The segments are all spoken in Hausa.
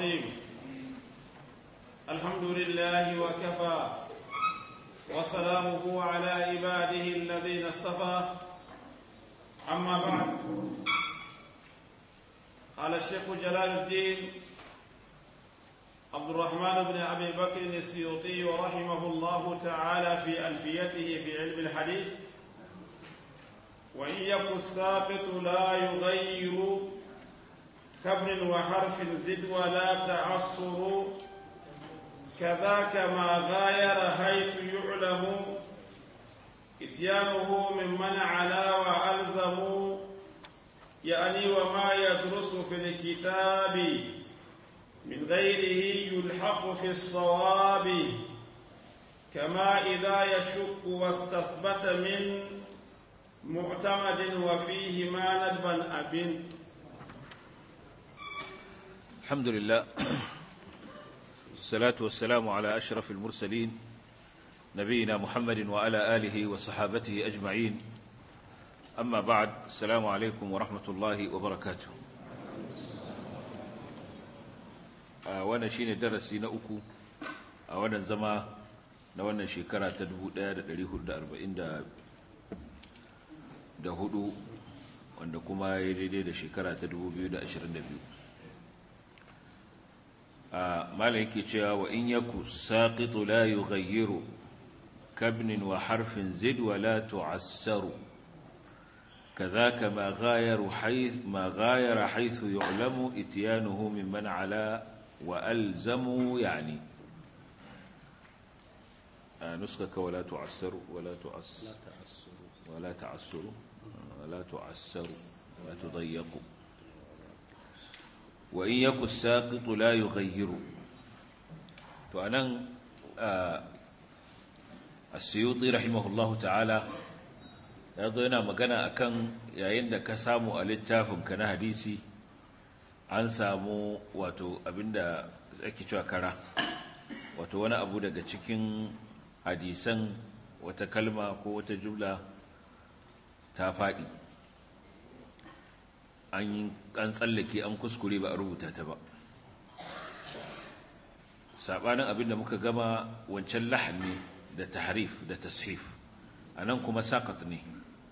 الرحيم الحمد لله وكفى وسلامه على عباده الذين اصطفى أما بعد قال الشيخ جلال الدين عبد الرحمن بن أبي بكر السيوطي رحمه الله تعالى في ألفيته في علم الحديث وإن يك الساقط لا يغير كبر وحرف زد ولا تعصر كذاك ما غاير حيث يعلم اتيانه ممن علا وألزم يعني وما يدرس في الكتاب من غيره يلحق في الصواب كما إذا يشك واستثبت من معتمد وفيه ما ندبا أب الحمد لله الصلاة والسلام على أشرف المرسلين نبينا محمد وعلى آله وصحابته أجمعين أما بعد السلام عليكم ورحمة الله وبركاته wannan shine darasi na uku a wannan zama na wannan shekara ta 1444 wanda kuma ya daidai da shekara ta 2022 a malam yake cewa wa in yaku saqitu la yughayyiru kabnin wa harfin zid wa la tu'assaru كذاك ما غاير حيث ما غاير حيث يعلم اتيانه ممن على وألزموا يعني آه نسخك ولا تعسر ولا تعس ولا تعسر ولا تعسر ولا تضيق وإن يك الساقط لا يغير فأنا آه السيوطي رحمه الله تعالى ya zo yana magana akan yayin da ka samu a littafinka na hadisi an samu wato abinda ake cewa kara wato wani abu daga cikin hadisan wata kalma ko wata jumla ta faɗi an tsallake an kuskure ba a rubuta ta ba saɓanin abinda muka gama wancan lahani da tahrif da tashif a nan kuma sakat ne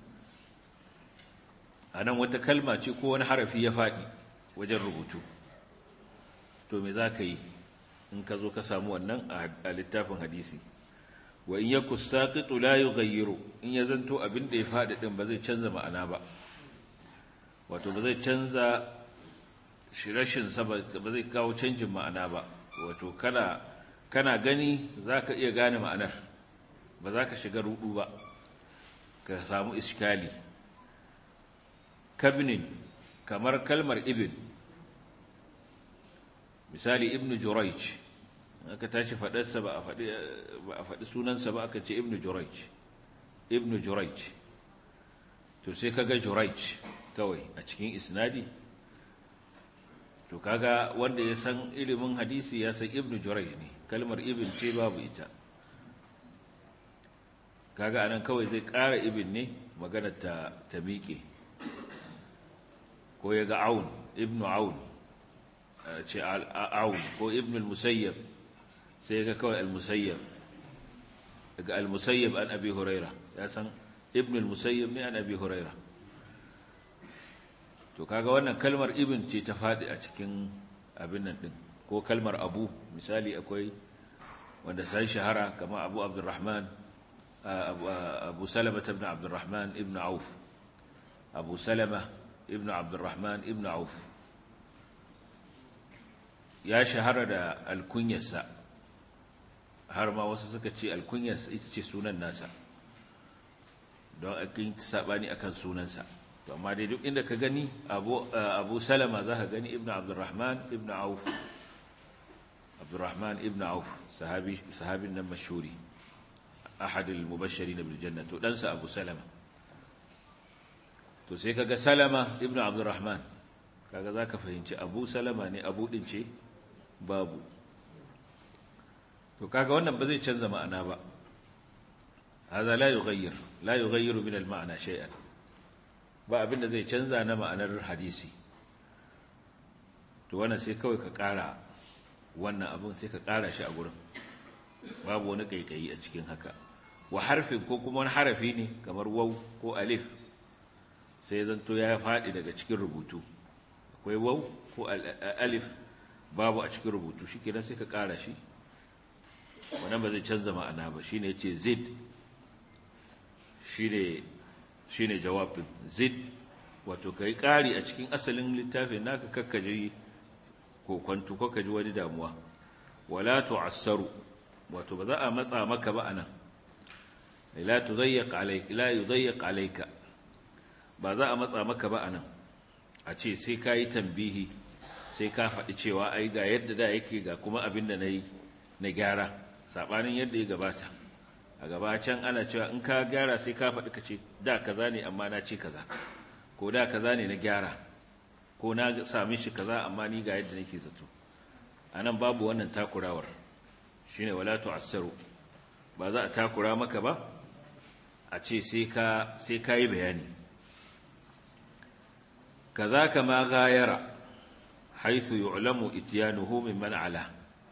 a nan wata kalma ce ko wani harafi ya faɗi wajen rubutu to me za ka yi in ka zo ka samu wannan a littafin hadisi wa in yaku saqitu la yughayyiru in ya zanto abin da ya faɗi din ba zai canza ma'ana ba wato ba zai canza rashin sa ba zai kawo canjin ma'ana ba wato kana kana gani zaka iya gane ma'anar ba za ka shiga rudu ba ka samu iskali kabnin kamar kalmar ibn misali ibn jurayj aka tashi faɗarsa ba a faɗi sunansa ba aka ce ibn jurayj ibn jurayj to sai kaga jurayj kawai a cikin isnadi to kaga wanda ya san ilimin hadisi ya san ibn jurayj ne kalmar ibn ce babu ita kaga anan kawai zai ƙara ibn ne maganar ta ta miƙe ko ya ga aun ibnu aun ce aun ko ibnu al-musayyab sai ga kawai al-musayyab daga al-musayyab an abi huraira ya san ibnu al-musayyab ne an abi huraira to kaga wannan kalmar ibn ce ta fadi a cikin abin nan din ko kalmar abu misali akwai wanda sai shahara kamar abu abdurrahman abu salama ibn abdurrahman ibn auf abu salama ibn abdurrahman ibn auf ya shahara da alkunyarsa har ma wasu suka ce alkunyarsa ita ce sunan nasa don akin sabani akan sunansa to amma dai duk inda ka gani abu abu salama za ka gani ibn abdurrahman ibn auf abdurrahman ibn auf sahabi sahabin nan mashhuri ahad al-mubashirin bil janna to dan sa abu salama to sai kaga salama ibnu abdurrahman kaga zaka fahimci abu salama ne abu din ce babu to kaga wannan ba zai canza ma'ana ba هذا لا يغير لا يغير من المعنى شيئا ba abin da zai canza na ma'anar hadisi to wannan sai kawai ka ƙara wannan abin sai ka ƙara shi a gurin babu wani ƙaiƙayi a cikin haka wa harfin ko kuma wani harafi ne kamar wau ko alif sai zanto ya faɗi daga cikin rubutu akwai wau ko alif babu a cikin rubutu shi kenan sai ka ƙara shi wannan ba zai canza ma'ana ba shine ya ce zid shine jawabin zid wato ka yi ƙari a cikin asalin littafin naka kakkaji ko kwantu ko kaji wani damuwa wala tu'assaru wato ba za a matsa maka ba anan la tudayyiq alayka la yudayyiq alayka ba za a matsa maka ba anan a ce sai ka yi tambihi sai ka faɗi cewa ai ga yadda da yake ga kuma abin da na yi na gyara saɓanin yadda ya gabata a gaba can ana cewa in ka gyara sai ka faɗi ka ce da kaza ne amma na ce kaza ko da kaza ne na gyara ko na sami shi kaza amma ni ga yadda nake zato anan babu wannan takurawar shine wala tu'assaru ba za a takura maka ba a ce sai ka sai ka yi bayani kazaka ma ghayara haythu yu'lamu ityanuhu mimman ala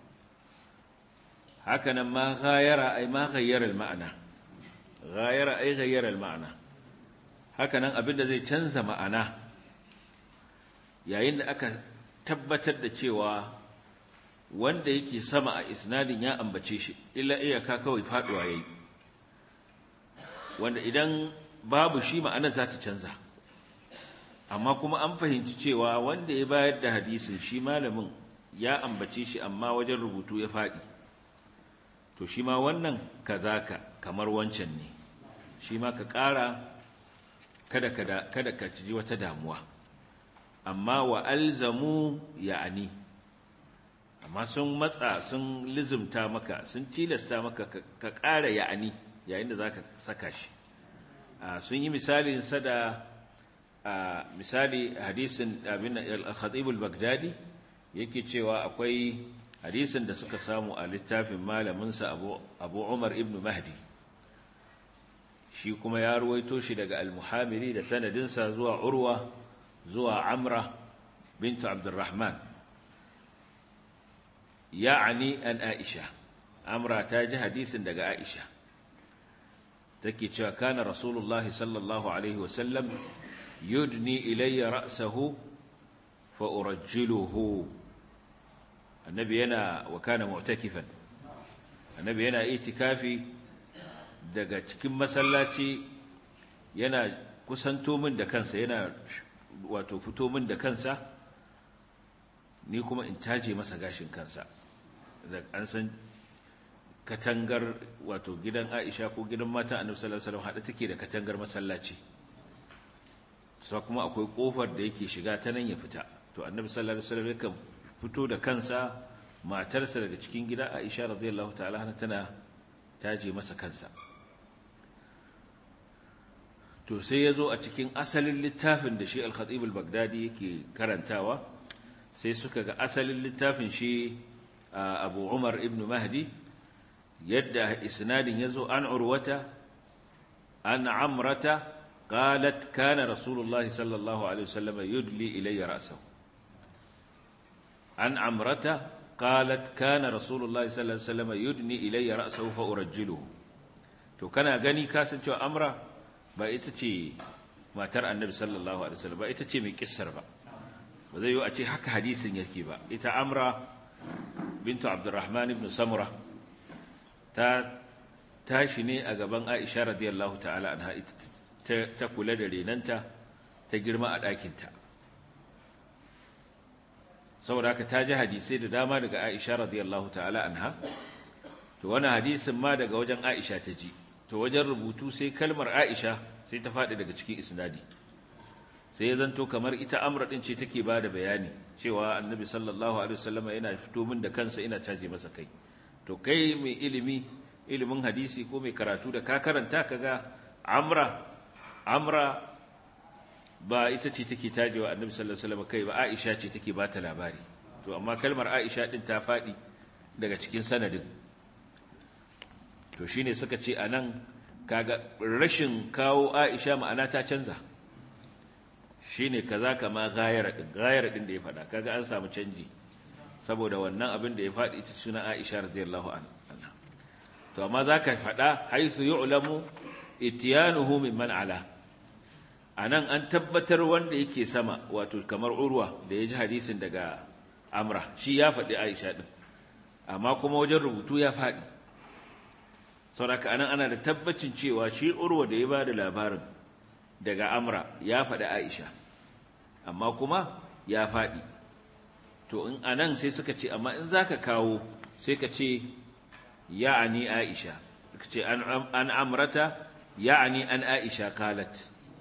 hakanan ma ghayara ay ma ghayyara al-ma'na ghayara ay ghayyara al-ma'na hakanan abinda zai canza ma'ana yayin da aka tabbatar da cewa wanda yake sama a isnadin ya ambace shi illa iyaka kawai faduwa yayi wanda idan babu shi ma'anar za ta canza amma kuma an fahimci cewa wanda ya bayar da hadisin shi malamin ya ambace shi amma wajen rubutu ya faɗi to shi ma wannan kazaka kamar wancan ne shi ma ka ƙara kada kada kada ka ci wata damuwa amma wa alzamu ya'ani amma sun matsa sun lizimta maka sun tilasta maka ka ƙara ya'ani yayin da zaka saka shi sun yi misalin sa da misali hadisin abin al-khatib al-baghdadi yake cewa akwai hadisin da suka samu a littafin malaminsa abu, abu umar ibn mahdi shi kuma ya ruwaito shi daga al-muhamiri da sanadinsa zuwa urwa zuwa amra bintu abdurrahman ya'ani an aisha amra ta ji hadisin daga aisha take cewa kana rasulullahi sallallahu alaihi wasallam yudni ilayya ra'sahu fa urajjiluhu annabi yana wa kana mu'takifan annabi yana itikafi daga cikin masallaci yana kusanto min da kansa yana wato fito min da kansa ni kuma in taje masa gashin kansa da an san katangar wato gidan Aisha ko gidan matan Annabi sallallahu alaihi wasallam hada take da katangar masallaci sai kuma akwai kofar da yake shiga ta nan ya fita to Annabi sallallahu alaihi wasallam yakan fito da kansa matarsa daga cikin gida Aisha radiyallahu ta'ala tana taje masa kansa to sai ya zo a cikin asalin littafin da shi al-khatib al-baghdadi yake karantawa sai suka ga asalin littafin shi abu umar ibn mahdi yadda isnadin ya zo an urwata an amrata qalat kana rasulullahi sallallahu alaihi wasallam yudli ilayya ra'sahu an amrata qalat kana rasulullahi sallallahu alaihi wasallam yudni ilayya ra'sahu fa urajjiluhu to kana gani kasancewa amra ba ita ce matar annabi sallallahu alaihi wasallam ba ita ce mai kissar ba ba zai yi a ce haka hadisin yake ba ita amra bintu abdurrahman ibn samura ta tashi ne a gaban aisha radiyallahu ta'ala anha ita ta kula da renanta ta girma a ɗakinta saboda haka ta ji hadisai da dama daga aisha radiyallahu ta'ala anha to wani hadisin ma daga wajen aisha ta ji to wajen rubutu sai kalmar aisha sai ta faɗi daga cikin isnadi sai ya zanto kamar ita amra din ce take ba da bayani cewa annabi sallallahu alaihi wasallam yana fito min da kansa ina caje masa kai to kai mai ilimi ilimin hadisi ko mai karatu da ka karanta kaga amra amra ba ita ce take tajewa annabi sallallahu alaihi wasallam kai ba aisha ce take ba ta labari to amma kalmar aisha din ta faɗi daga cikin sanadin to shine suka ce anan kaga rashin kawo aisha ma'ana ta canza shi ne kaza kama gayara ɗin gayara ɗin da ya faɗa kaga an samu canji saboda wannan abin da ya faɗi ita suna Aisha radiyallahu anha to amma zaka faɗa haythu yu'lamu itiyanuhu mimman ala anan an tabbatar wanda yake sama wato kamar urwa da ya ji hadisin daga amra shi ya faɗi Aisha din amma kuma wajen rubutu ya faɗi sauraka anan ana da tabbacin cewa shi urwa da ya ba da labarin daga amra ya faɗi aisha amma kuma ya faɗi to in anan sai suka ce amma in za ka kawo sai ka ce ya'ani aisha ka ce an amrata ya'ani an aisha kalat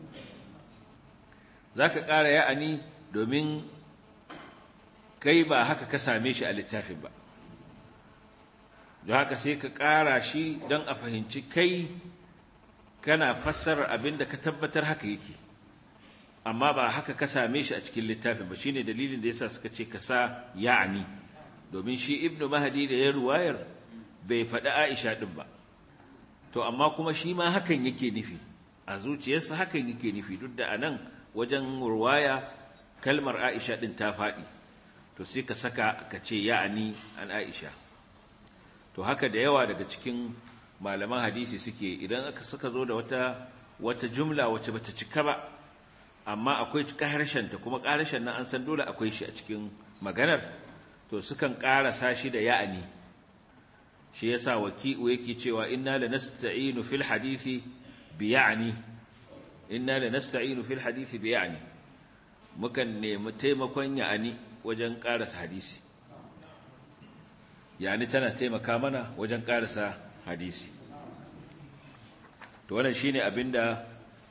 za ka ƙara ya'ani domin kai ba haka ka same shi a littafin ba don haka sai ka ƙara shi don a fahimci kai kana fassarar abin da ka tabbatar haka yake amma ba haka ka same shi a cikin littafin ba shine dalilin da yasa suka ce ka sa ya'ani domin shi ibnu mahdi da ya ruwayar bai faɗi aisha ɗin ba to amma kuma shi ma hakan yake nufi a zuciyarsa hakan yake nufi duk da anan wajen ruwaya kalmar aisha ɗin ta faɗi to sai ka saka ka ce ya'ani an aisha to haka da yawa daga cikin malaman hadisi suke idan aka suka zo da wata wata jumla wacce bata cika ba amma akwai harshen ta kuma harshen nan an san dole akwai shi a cikin maganar to sukan ƙarasa shi da ya'ani shi yasa waki'u yake cewa inna lanasta'inu fil hadisi bi ya'ni inna lanasta'inu fil hadisi bi ya'ni mukan nemi taimakon ya'ani wajen ƙarasa hadisi yani tana taimaka mana wajen ƙarasa hadisi to wannan shine abinda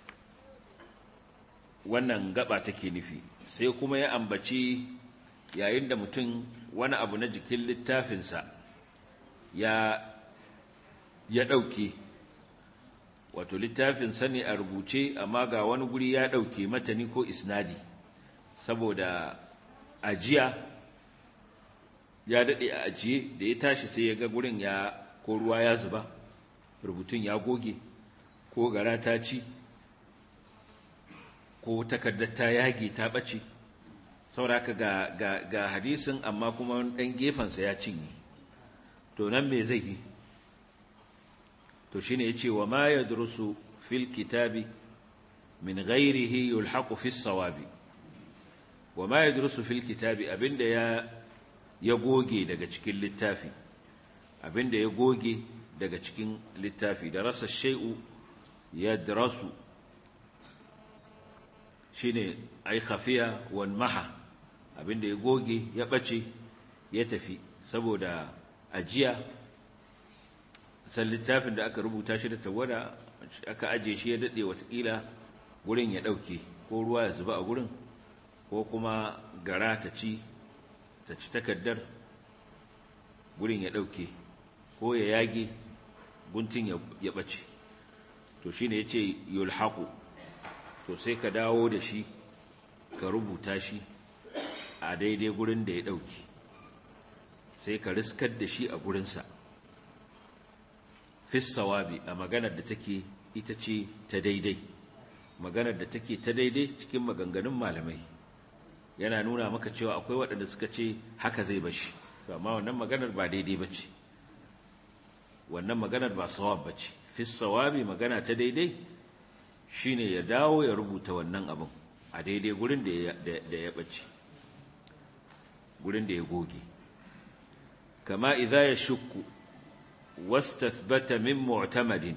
wannan gaba take nufi sai kuma ya ambaci yayin da mutum wani abu na jikin littafinsa ya ya ɗauke wato littafinsa ne a rubuce amma ga wani guri ya ɗauke matani ko isnadi saboda ajiya ya daɗe a ajiye da ya tashi sai ya ga gurin ya ko ruwa ya zuba rubutun ya goge ko gara ta ci ko takardar ta yage ta ɓace sauraka ga, ga, ga hadisin amma kuma ɗan gefensa ya cinye to nan me zai yi to shine ya ce wa ma ya durusu fil kitabi min ghairihi yulhaqu fis sawabi wa ma ya durusu fil kitabi abinda ya ya goge daga cikin littafi abinda ya goge daga cikin littafi da rasa shay'u ya darasu shine ai khafiya wan maha abinda ya goge ya bace ya tafi saboda ajiya san littafin da aka rubuta shi da tawada aka aje shi ya dade watakila gurin ya dauke ko ruwa ya zuba a gurin ko kuma gara ta ci ta ci takaddar gurin ya ɗauke ko ya yage guntun ya ɓace to shi ne ya ce yulhaku to sai ka dawo da shi ka rubuta shi a daidai gurin da ya ɗauke sai ka riskar da shi a gurinsa fissawabi a maganar da take ita ce ta daidai maganar da take ta daidai cikin maganganun malamai yana nuna maka cewa akwai waɗanda suka ce haka zai bashi to amma wannan maganar ba daidai bace wannan maganar ba sawab bace fi sawabi magana ta daidai shine ya dawo ya rubuta wannan abin a daidai gurin da ya da ya bace gurin da ya goge kama idza yashukku wastathbata min mu'tamadin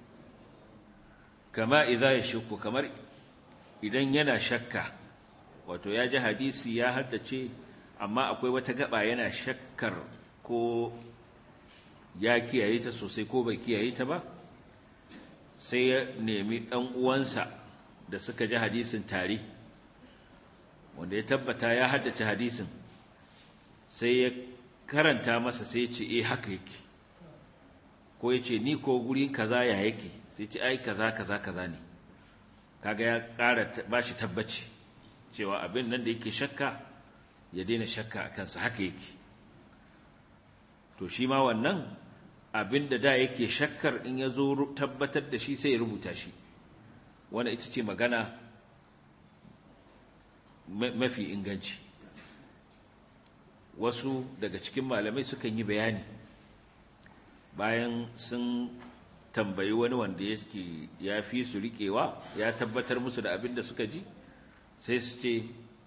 kama idza yashukku kamar idan yana shakka wato ya ji hadisi ya haddace amma akwai wata gaba yana shakkar ko ya kiyaye ta sosai ko bai kiyaye ta ba sai ya nemi ɗan uwansa da suka ji hadisin tare wanda ya tabbata ya haddace hadisin sai ya karanta masa sai ya ce eh haka yake ko ya ce ni ko guri kaza ya yake sai ce ai kaza kaza kaza ne kaga ya ƙara ba shi tabbaci cewa abin nan da yake shakka ya daina shakka a kansa haka yake to shi ma wannan abin da da yake shakkar in ya zo tabbatar da shi sai ya rubuta shi wanda ita ce magana mafi inganci wasu daga cikin malamai sukan yi bayani bayan sun tambayi wani wanda yake ya fi su riƙewa ya tabbatar musu da abin da suka ji sai su ce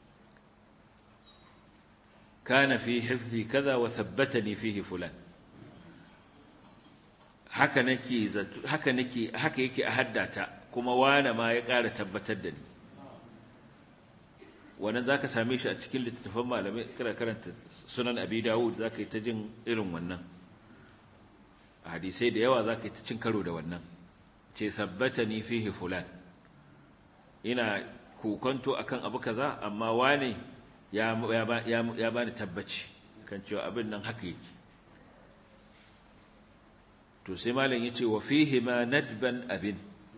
kana fi hifzi kaza wa thabbatani fihi fulan haka nake haka nake haka yake a haddata kuma wane ma ya ƙara tabbatar da ni wannan zaka same shi a cikin littattafan malamai kana karanta sunan abi dawud zaka yi ta jin irin wannan hadisai da yawa zaka yi ta cin karo da wannan ce thabbatani fihi fulan ina kokonto akan abu kaza amma wane ya ya bani tabbaci kan cewa abin nan haka yake to sai malam yace wa fihi ma nadban abin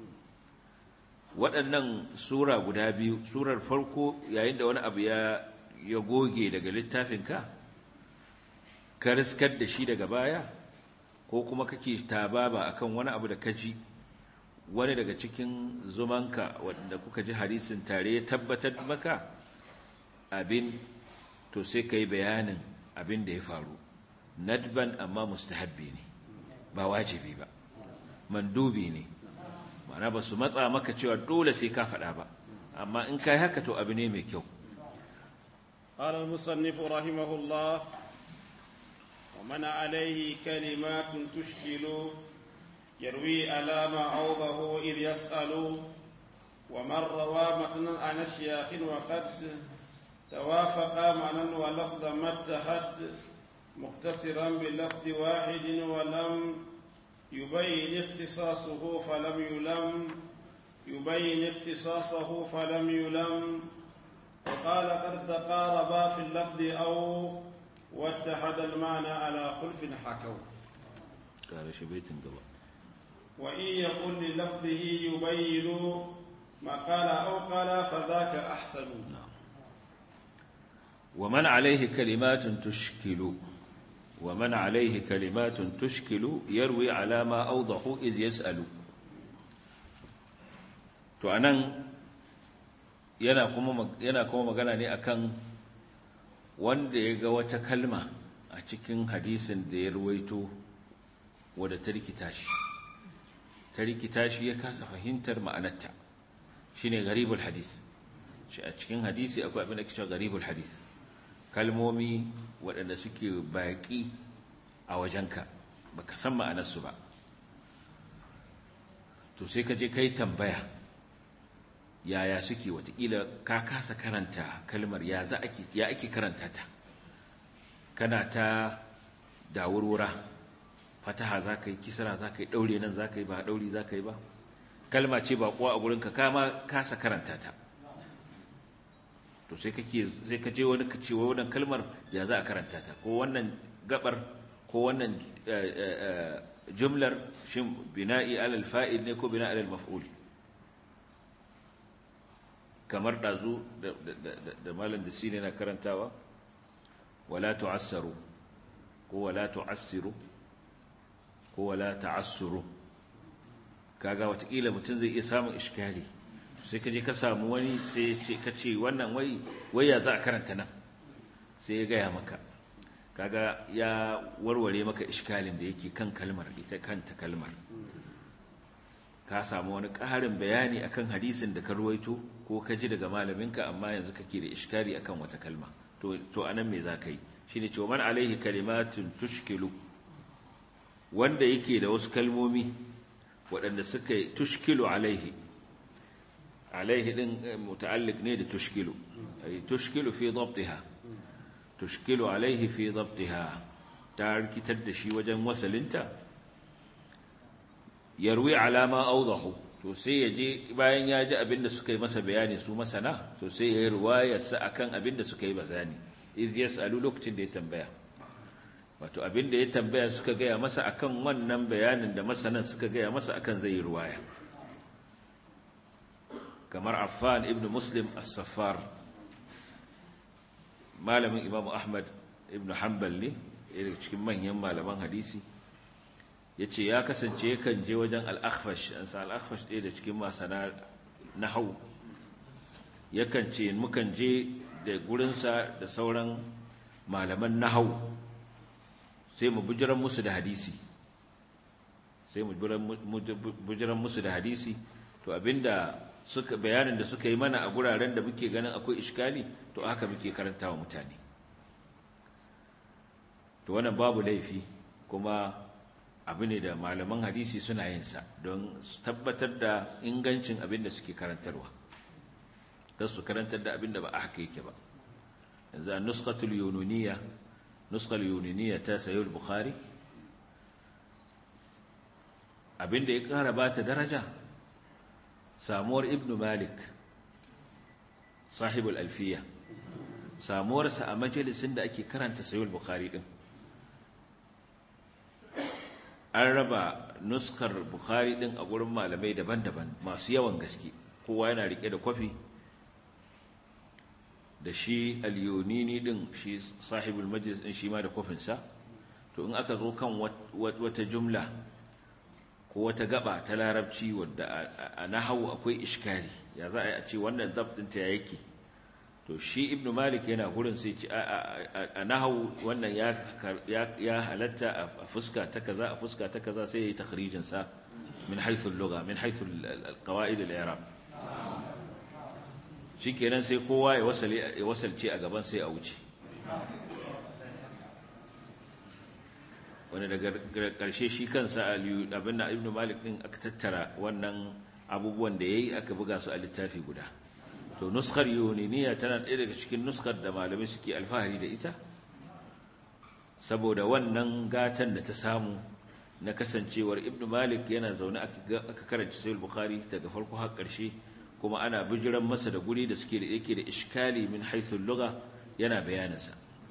waɗannan sura guda biyu surar farko yayin da wani abu ya ya goge daga littafinka ka riskar da shi daga baya ko kuma kake tababa akan wani abu da kaji wani daga cikin zumanka wanda kuka ji hadisin tare ya tabbatar maka abin to sai ka yi bayanin abin da ya faru nadban amma mustahabbi ne ba wajibi ba mandubi ne ma'ana ba su matsa maka cewa dole sai ka faɗa ba amma in ka yi haka to abu ne mai kyau قال المصنف رحمه الله ومن عليه كلمات تشكل يروي على ما عوضه إذ يسأل ومن روى متنا عن الشياخ وقد توافق معنى ولفظ ما اتحد مقتصرا بلفظ واحد ولم يبين اختصاصه فلم يلم يبين اختصاصه فلم يلم وقال قد تقاربا في اللفظ أو واتحد المعنى على خلف حكوا قال شبيت قبل وإن يقل للفظه يبين ما قال أو قال فذاك أحسن نعم ومن عليه كلمات تشكل ومن عليه كلمات تشكل يروي على ما أوضح إذ يسأل to anan yana kuma yana kuma magana ne akan wanda ya ga wata kalma a cikin hadisin da ya ruwaito wadda ta rikita shi ta rikita shi ya kasa fahimtar ma'anarta shine garibul hadith shi a cikin hadisi akwai abin da ke cewa garibul hadith kalmomi waɗanda suke baƙi a wajenka baka san ma'anarsu ba to sai ka je kai tambaya yaya suke watakila ka kasa karanta kalmar ya za ake ya ake karanta ta kana ta dawurwura fataha za ka yi kisra za ka yi ɗaure nan za ka yi ba ɗauri za ka yi ba kalma ce ba kuwa a gurinka kama kasa karanta ta to sai kake sai ka je wani ka ce wannan kalmar ya za a karanta ta ko wannan gabar ko wannan jumlar shin bina'i alal fa'il ne ko bina'i alal maf'ul kamar dazu da malam da sine na karantawa wala tu'assaru ko wala tu'assiru ko wala ta'assuru kaga watakila mutum zai iya samun iskali sai ka je ka samu wani sai ka ce wannan wai wai ya za a karanta nan sai ya gaya maka kaga ya warware maka iskalin da yake kan kalmar ita kanta kalmar ka samu wani ƙarin bayani akan hadisin da ka ruwaito ko ka ji daga malaminka amma yanzu kake da iskali akan wata kalma to to anan me za ka yi shine cewa man alaihi kalimatun tushkilu wanda yake da wasu kalmomi waɗanda suka tushkilu alaihi alaihi din muta'alliq ne da tushkilu ay tushkilu fi dhabtiha tushkilu alaihi fi dhabtiha ta rikitar da shi wajen wasalinta yarwi alama awdahu to sai ya je bayan ya ji abinda suka yi masa bayani su masana to sai ya yi riwayarsa akan abinda suka yi bayani idh yas'alu lokacin da ya tambaya wato abinda ya tambaya suka gaya masa akan wannan bayanin da masanan suka gaya masa akan zai yi riwaya kamar Affan ibn Muslim as-Saffar malamin Imam Ahmad ibn Hanbal ne daga cikin manyan malaman hadisi yace ya kasance yakan je wajen al-Akhfash an sa al-Akhfash ɗaya da cikin masana nahwu yakan ce mukan je da gurinsa da sauran malaman nahau sai mu bujiran musu da hadisi sai mu bujiran musu da hadisi to abinda suka bayanin da suka yi mana a guraren da muke ganin akwai iskali to haka muke karanta wa mutane to wannan babu laifi kuma abu ne da malaman hadisi suna yin sa don tabbatar da ingancin abin da suke karantarwa don su karantar da abin da ba a haka yake ba yanzu a nuskatul yununiya nuskal yununiya ta sayo bukhari abin da ya kara ba ta daraja samuwar ibn malik sahibul alfiya samuwarsa a majalisin da ake karanta sayo bukhari din an raba nuskar bukhari din a gurin malamai daban-daban masu yawan gaske kowa yana rike da kwafi da shi al-yunini din shi sahibul majlis din shi ma da kwafinsa to in aka zo kan wata jumla ko wata gaba ta larabci wadda a nahawu akwai iskari ya za a yi a ce wannan zabtinta ya yake to shi ibnu malik yana gurin sai ce a nahawu wannan ya halatta a fuska ta kaza a fuska ta kaza sai ya yi takhrijin sa min haythu al-lugha min haythu al-qawaid al-i'rab shikenan sai kowa ya wasale ya wasalce a gaban sai a wuce wani daga karshe shi kansa abin da ibnu malik din aka tattara wannan abubuwan da yayi aka buga su a littafi guda to nuskar yuniniya tana ɗaya daga cikin nuskar da malamai suke alfahari da ita saboda wannan gatan da ta samu na kasancewar ibn malik yana zaune aka karanci sayul bukhari daga farko har ƙarshe kuma ana bijiran masa da guri da suke da yake da iskali min haithul lugha yana bayaninsa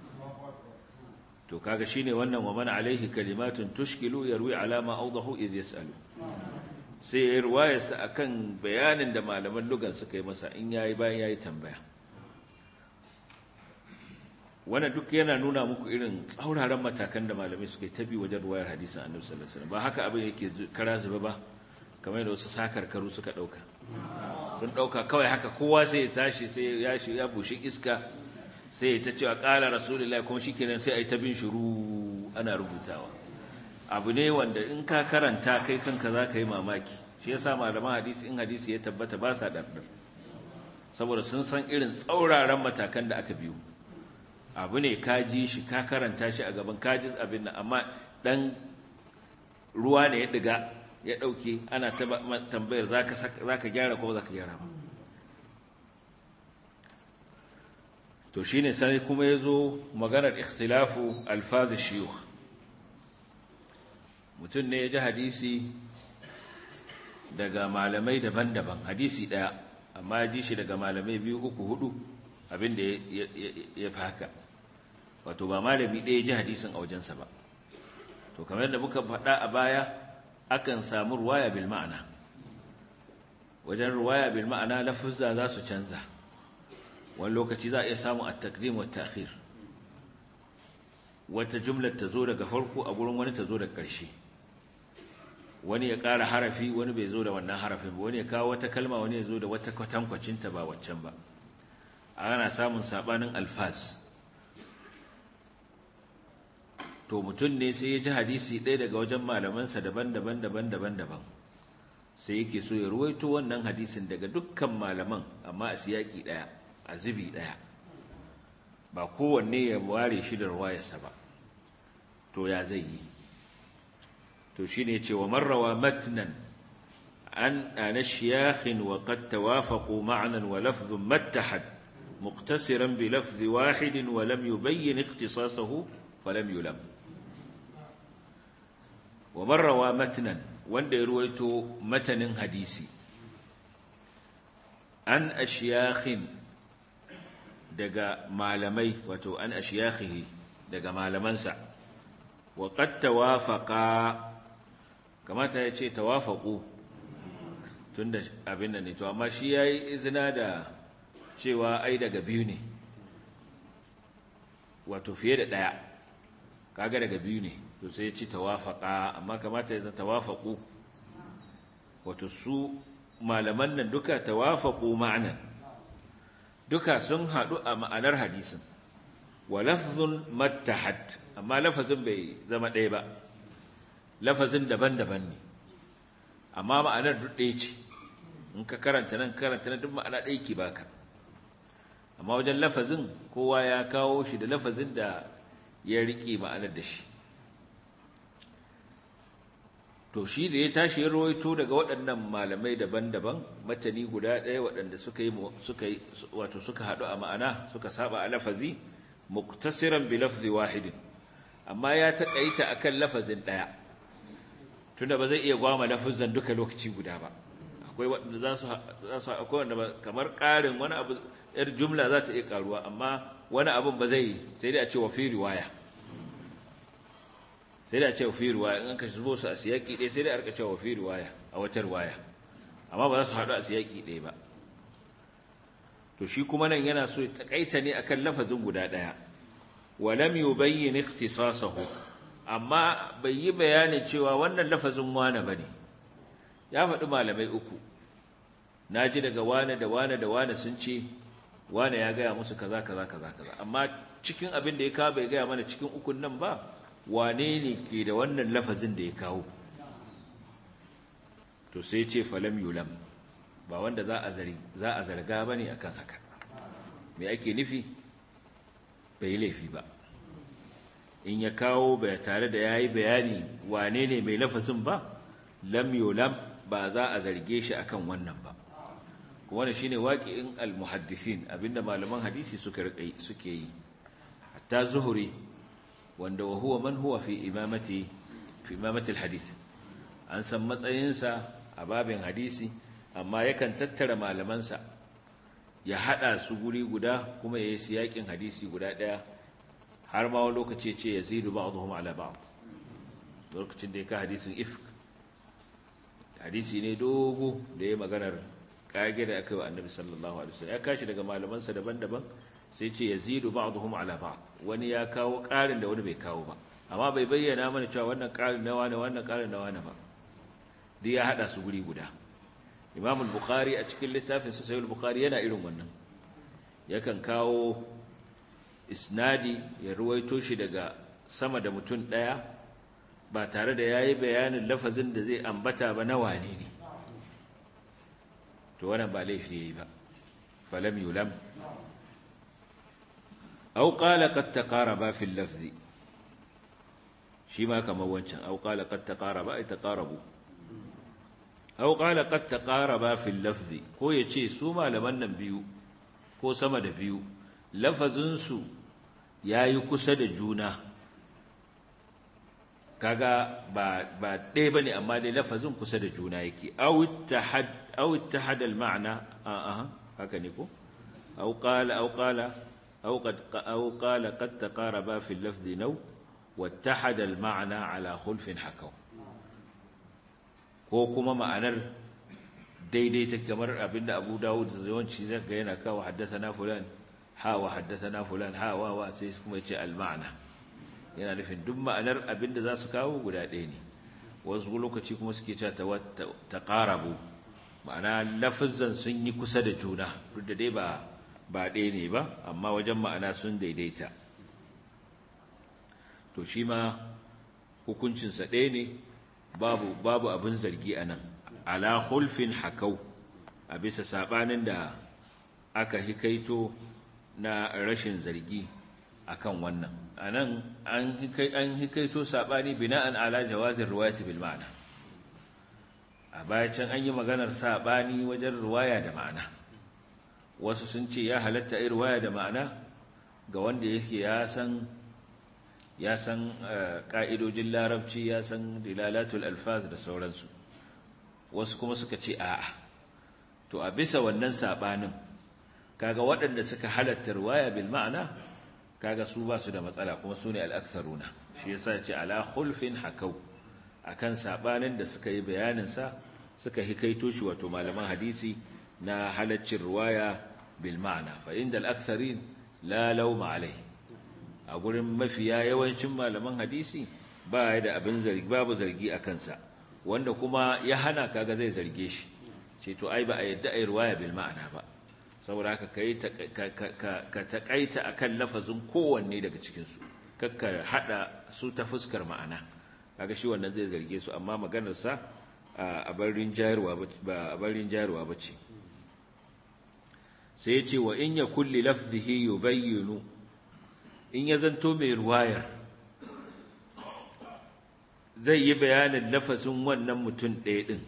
to kaga shine wannan wa man alaihi kalimatun tushkilu yarwi alama awdahu idh yasalu sai ya ruwayarsa a kan bayanin da malaman lugan suka yi masa in yayi bayan yayi tambaya wannan duk yana nuna muku irin tsauraran matakan da malamai suka yi tabi wajen ruwayar hadisin annabi sallallahu alaihi wasallam ba haka abin yake kara zuba ba kamar yadda wasu sakarkaru suka dauka sun dauka kawai haka kowa sai ya tashi sai ya shi ya bushin iska sai ya ta cewa qala rasulullahi kuma shikenan sai ai ta bin shuru ana rubutawa abu ne wanda in ka karanta kai kanka za ka yi mamaki shi yasa malaman hadisi in hadisi ya tabbata ba sa ɗarɗar saboda sun san irin tsauraran matakan da aka biyu abu ne ka ji shi ka karanta shi a gaban ka ji abin nan amma ɗan ruwa ne ya ɗiga ya ɗauke ana tambayar za ka gyara ko za ka gyara ba to shi ne sai kuma ya zo maganar ikhtilafu alfazu shiyukh mutum ne ya ji hadisi daga malamai daban-daban hadisi ɗaya amma ya ji shi daga malamai biyu uku hudu abinda ya fi haka wato ba malami ɗaya ya ji hadisin a wajensa ba to kamar da muka faɗa a baya akan samu ruwaya bil ma'ana wajen ruwaya bil ma'ana lafuzza za su canza wani lokaci za a iya samun at-taqdim wa ta'khir wata jumlar ta zo daga farko a gurin wani ta zo daga ƙarshe wani ya ƙara harafi wani bai zo da wannan harafin ba wani ya kawo wata kalma wani ya zo da wata kwatankwacinta ba waccan ba ana samun sabanin alfas to mutum ne sai ya ji hadisi ɗaya daga wajen malamansa daban-daban daban-daban daban sai yake so ya ruwaito wannan hadisin daga dukkan malaman amma a siyaki ɗaya a zubi ɗaya ba kowanne ya ware shi da ruwayarsa ba to ya zai yi to shi ne ce wa marrawa matnan an ana shiyakhin wa qad tawafaqu ma'nan wa lafdhun mattahad muqtasiran bi lafzi wahidin wa lam yubayyin ikhtisasahu falam yulam wa marrawa matnan wanda ya ruwaito matanin hadisi an ashiyakhin daga malamai wato an ashiyakhihi daga malamansa wa qad tawafaqa kamata ya ce tawafaqu tunda abin nan ne to amma shi yayi izina da cewa ai daga biyu ne wato fiye da daya kaga daga biyu ne to sai ya ci tawafaqa amma kamata ya zama tawafaqu wato su malaman nan duka tawafaqu ma'anan duka sun haɗu a ma'anar hadisin wa lafzun mattahad amma lafazin bai zama ɗaya ba lafazin daban-daban ne amma ma'anar duk ɗaya ce in ka karanta nan karanta nan duk ma'ana ɗaya ke baka amma wajen lafazin kowa ya kawo shi da lafazin da ya riƙe ma'anar da shi to shi da ya tashi ya rawaito daga waɗannan malamai daban-daban matani guda ɗaya waɗanda suka yi suka yi wato suka haɗu a ma'ana suka saba a lafazi muktasiran bi lafzi wahidin amma ya taƙaita akan lafazin ɗaya tunda ba zai iya gwama lafazan duka lokaci guda ba akwai waɗanda za su za su akwai wanda kamar ƙarin wani abu yar jumla za ta iya ƙaruwa amma wani abun ba zai sai dai a ce wa fi riwaya sai da ce fi riwaya in ka shigo su a siyaki ɗaya sai da arka cewa fi riwaya a wata riwaya amma ba za su haɗu a siyaki ɗaya ba to shi kuma nan yana so ya takaita ne akan lafazin guda ɗaya wa lam yubayyin ikhtisasahu amma bai yi bayanin cewa wannan lafazin wane bane ya faɗi malamai uku naji daga wane da wane da wane sun ce wane ya gaya musu kaza kaza kaza kaza amma cikin abin da ya kawo bai gaya mana cikin ukun nan ba wane ne ke da wannan lafazin da ya kawo to sai ce falam yulam ba wanda za a zari za a zarga bane akan haka me ake nufi bai laifi ba in ya kawo bai tare da yayi bayani wane ne mai lafazin ba lam yulam ba za a zarge shi akan wannan ba wannan shine waqi'in al-muhaddisin abinda malaman hadisi suka suke yi hatta zuhuri wanda wa huwa man huwa fi imamati fi imamati alhadith an san matsayinsa a babin hadisi amma yakan tattara malamansa ya hada su guri guda kuma yayi siyakin hadisi guda daya har ma wani lokaci ce yazidu ba'dhum ala ba'd lokacin da yake hadisin ifk hadisi ne dogo da ya maganar kage da aka yi wa annabi sallallahu alaihi wasallam ya kashi daga malamansa daban-daban sai ce yazidu ba'dhum ala ba'd wani ya kawo ƙarin da wani bai kawo ba amma bai bayyana mana cewa wannan ƙarin na wani wannan ƙarin na wani ba duk ya hada su guri guda Imam al-Bukhari a cikin littafin sa Sahih al-Bukhari yana irin wannan yakan kawo isnadi ya ruwaito shi daga sama da mutum daya ba tare da yayi bayanin lafazin da zai ambata ba na wane ne to wannan ba laifi yayi ba falam yulam أو قال قد تقاربا في اللفظ شيما كما وانشان أو قال قد تقاربا أي تقاربوا أو قال قد تقاربا في اللفظ كو يتشي سوما لمن بيو كو سمد بيو لفظنسو يا يكسد جونا kaga ba ba ɗaya bane amma dai lafazin kusa da juna yake aw ittahad aw ittahad al ma'na a a haka ne ko aw qala aw qala أو قد أو قال قد تقاربا في اللفظ نو واتحد المعنى على خلف حكوا ko kuma ma'anar daidai ta kamar abinda Abu Dawud yawanci zaka yana kawo haddathana fulan ha wa haddathana fulan ha wa wa sai kuma yace al-ma'na yana nufin duk ma'anar abinda za su kawo guda ɗaya ne wasu lokaci kuma suke cewa taqarabu ma'ana lafazan sun yi kusa da juna duk da dai ba ba ɗaya ne ba amma wajen ma'ana sun daidaita to shi ma hukuncinsa ɗaya ne babu babu abin zargi a nan ala hulfin hakau a bisa saɓanin da aka hikaito na rashin zargi akan wannan a nan an hikaito saɓani bina'an ala jawazin ruwayati bil ma'ana a baya can an yi maganar saɓani wajen ruwaya da ma'ana wasu sun ce ya halatta a ruwaya da ma'ana ga wanda yake ya san ya san ƙa'idojin larabci ya san dilalatul alfaz da sauransu wasu kuma suka ce a'a to a bisa wannan saɓanin kaga waɗanda suka halatta ruwaya bil ma'ana kaga su ba su da matsala kuma su ne al'aksaruna shi yasa ce ala khulfin hakau akan saɓanin da suka yi bayaninsa suka hikaito shi wato malaman hadisi na halaccin ruwaya bil ma'ana fa inda al-aktharin la lawma alai a gurin mafiya yawancin malaman hadisi ba ya da abin zargi babu zargi a kansa wanda kuma ya hana kaga zai zarge shi ce to ai ba a yadda ai ruwaya bil ma'ana ba saboda haka ka taƙaita a kan lafazin kowanne daga cikinsu kakka haɗa su ta fuskar ma'ana kaga shi wannan zai zarge su amma maganarsa a barin jayarwa ba ce sai ya ce wa in ya kulli lafzihi yubayyinu in ya zanto mai ruwayar zai yi bayanin lafazin wannan mutum ɗaya ɗin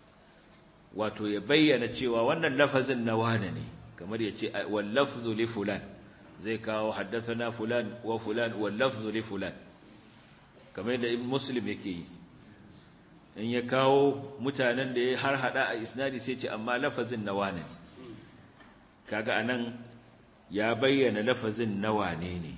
wato ya bayyana cewa wannan lafazin na wane ne kamar ya ce wallafzu li fulan zai kawo haddathana fulan wa fulan wallafzu li fulan kamar yadda ibn muslim yake yi in ya kawo mutanen da ya har hada a isnadi sai ce amma lafazin na wane ne kaga anan ya bayyana lafazin na wane ne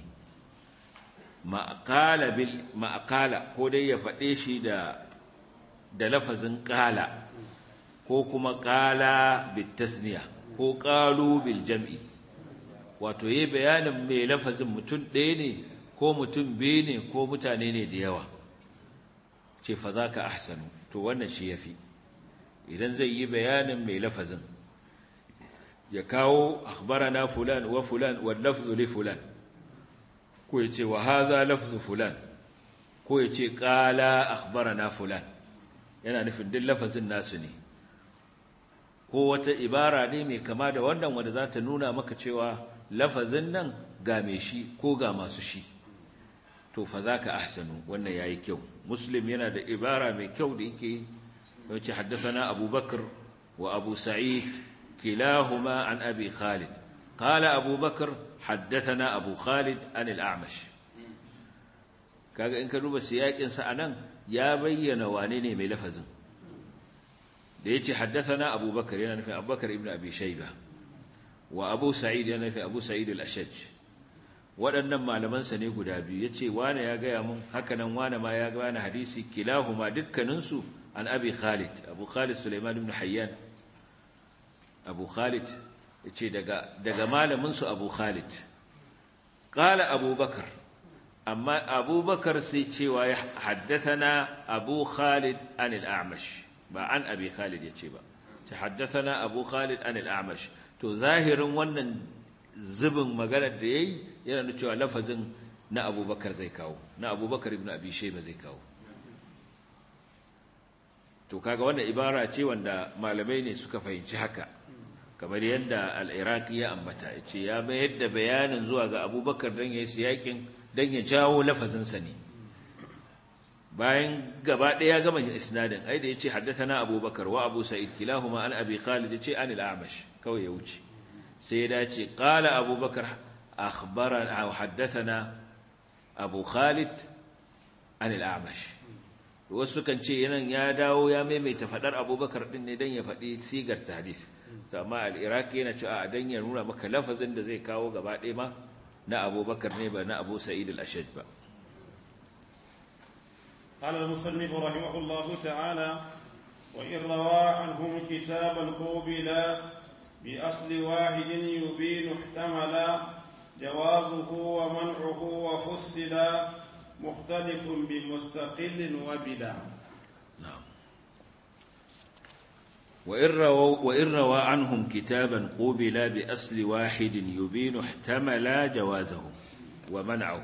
ma'aqala bil ma'aqala ko dai ya faɗe shi da da lafazin qala ko kuma qala bit tasniya ko qalu bil jam'i wato yayi bayanin mai lafazin mutum ɗaya ne ko mutum biyu ne ko mutane ne da yawa ce fa zaka ahsanu to wannan shi yafi idan zai yi bayanin mai lafazin ya kawo akhbarana fulan wa fulan wal lafzu li fulan ko yace wa hadha lafzu fulan ko yace qala akhbarana fulan yana nufin duk lafazin nasu ne ko wata ibara ne mai kama da wannan wanda za ta nuna maka cewa lafazin nan ga mai shi ko ga masu shi to fa zaka ahsanu wannan yayi kyau muslim yana da ibara mai kyau da yake yace haddathana abubakar wa abu sa'id كلاهما عن أبي خالد قال أبو بكر حدثنا أبو خالد عن الأعمش kaga in ka duba siyakin sa anan ya bayyana wane ne mai lafazin da yace haddathana Abu Bakar yana nufin Abu Bakar ibn Abi Shayba wa Abu Sa'id yana nufin Abu Sa'id al-Ashaj waɗannan malaman sa ne guda biyu yace wane ya gaya mun haka nan wane ma ya ga wani hadisi kilahuma dukkanin su an Abi Khalid Abu Khalid Sulaiman ibn Hayyan abu khalid ya ce daga malaminsu abu khalid ƙala abubakar amma abubakar sai cewa ya haddathana abu khalid an al'amash ba an abi khalid ya ce ba ta haddathana abu khalid an al'amash to zahirin wannan zubin maganar da ya yi yana da cewa lafazin na abubakar zai kawo na abubakar ibn abi shaiba zai kawo to kaga wannan ibara ce wanda malamai ne suka fahimci haka kamar yadda al'iraki ya ambata ya ce ya mayar da bayanin zuwa ga abubakar don ya yi siyakin don ya jawo lafazinsa ne bayan gaba ɗaya gama isnadin ai da ya ce haddatana abubakar wa abu sa'id kilahuma an abi khalid ya ce an al'amash kawai ya wuce sai ya dace ƙala abubakar akhbaran haddathana abu khalid an al'amash wasu kan ce yanan ya dawo ya maimaita faɗar abubakar ɗin ne don ya faɗi sigar ta hadis amma al'iraki yana cewa a dan ya nuna maka lafazin da zai kawo gaba ɗaya ma na abubakar ne ba na abu sa'id al-ashad ba قال المصنف رحمه الله تعالى وإن روى عنهم كتابا قوبلا بأصل واحد يبين احتملا جوازه ومنعه وفصلا مختلف بمستقل وبلا نعم وإن روى, وإن روى عنهم كتابا قوبلا بأصل واحد يبين احتملا جوازه ومنعه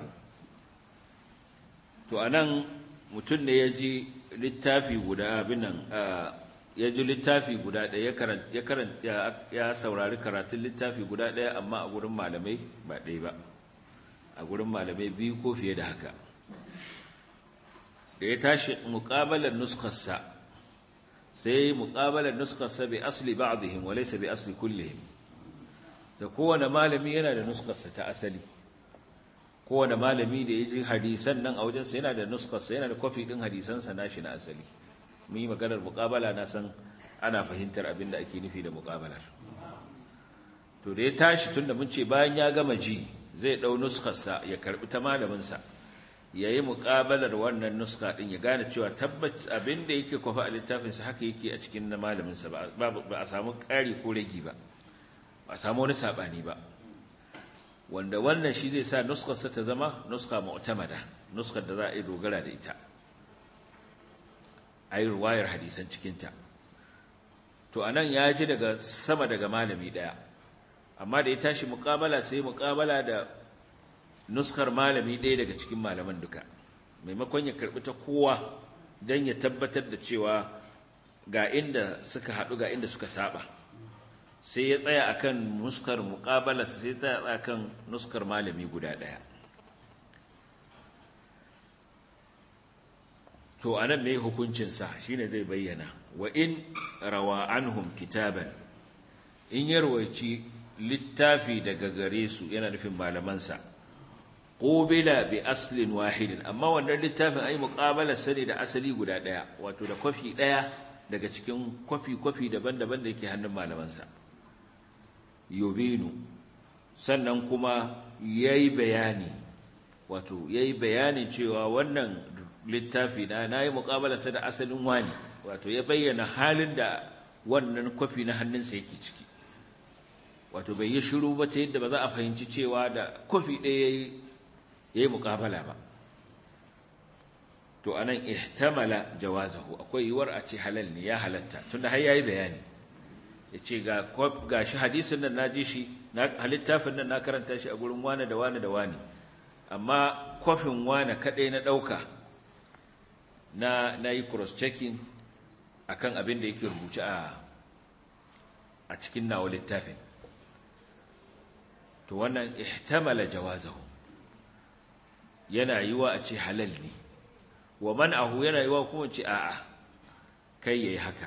to anan mutum ne ya ji littafi guda abinan ya ji littafi guda ɗaya ya ya saurari karatun littafi guda ɗaya amma a gurin malamai ba ɗaya ba a gurin malamai biyu ko fiye da haka da ya tashi muƙabalar nuskarsa sai muƙabalar nuskarsa bai asli ba'dihim wa laysa bi asli kullihim da kowane malami yana da nuskarsa ta asali kowane malami da ya ji hadisan nan a wajensa yana da nuskarsa yana da kwafi ɗin hadisansa nashi na asali mun yi maganar muƙabala na san ana fahimtar abin da ake nufi da muƙabalar to da ya tashi tun da mun ce bayan ya gama ji zai ɗau nuskarsa ya karɓi ta malaminsa ya yi muƙabalar wannan nuska ɗin ya gane cewa tabbat abin da yake kwafa a littafinsa haka yake a cikin na malaminsa ba a samu ƙari ko ragi ba ba a samu wani saɓani ba wanda wannan shi zai sa nuskarsa ta zama nuska mu'tamada nuskar da za a yi dogara da ita a yi ruwayar hadisan cikinta to a nan ya ji daga sama daga malami ɗaya amma da ya tashi muƙabala sai muƙabala da nuskar malami ɗaya daga cikin malaman duka maimakon ya karɓi ta kowa don ya tabbatar da cewa ga inda suka haɗu ga inda suka saba sai ya tsaya akan nuskar muƙabala sai ya tsaya akan nuskar malami guda ɗaya to anan ne hukuncinsa shine zai bayyana wa in rawa anhum kitaban in yarwaci littafi daga gare su yana nufin malamansa qubila bi aslin wahidin amma wannan littafin ai muqabala sani da asali guda daya wato da kwafi daya daga cikin kwafi kwafi daban-daban da yake hannun malamansa yubinu sannan kuma yayi bayani wato yayi bayanin cewa wannan littafi na nayi muqabala sa da asalin wani wato ya bayyana halin da wannan kwafi na hannunsa yake ciki wato bai yi shiru ba ta yadda ba za a fahimci cewa da kwafi ɗaya ya yi muƙabala ba to anan ihtamala jawazahu akwai yiwuwar a ce halal ne ya halatta tunda har yayi bayani ya ce ga shi hadisin nan na ji shi littafin nan na karanta shi a gurin wane da wane da wane amma kwafin wane kaɗai na ɗauka na na yi cross-checking akan abin da yake rubuce a a cikin nawa littafin to wannan ihtamala jawazahu yana yiwa a ce halal ne wa man'ahu yana yiwa kuma ce a'a kai yayi haka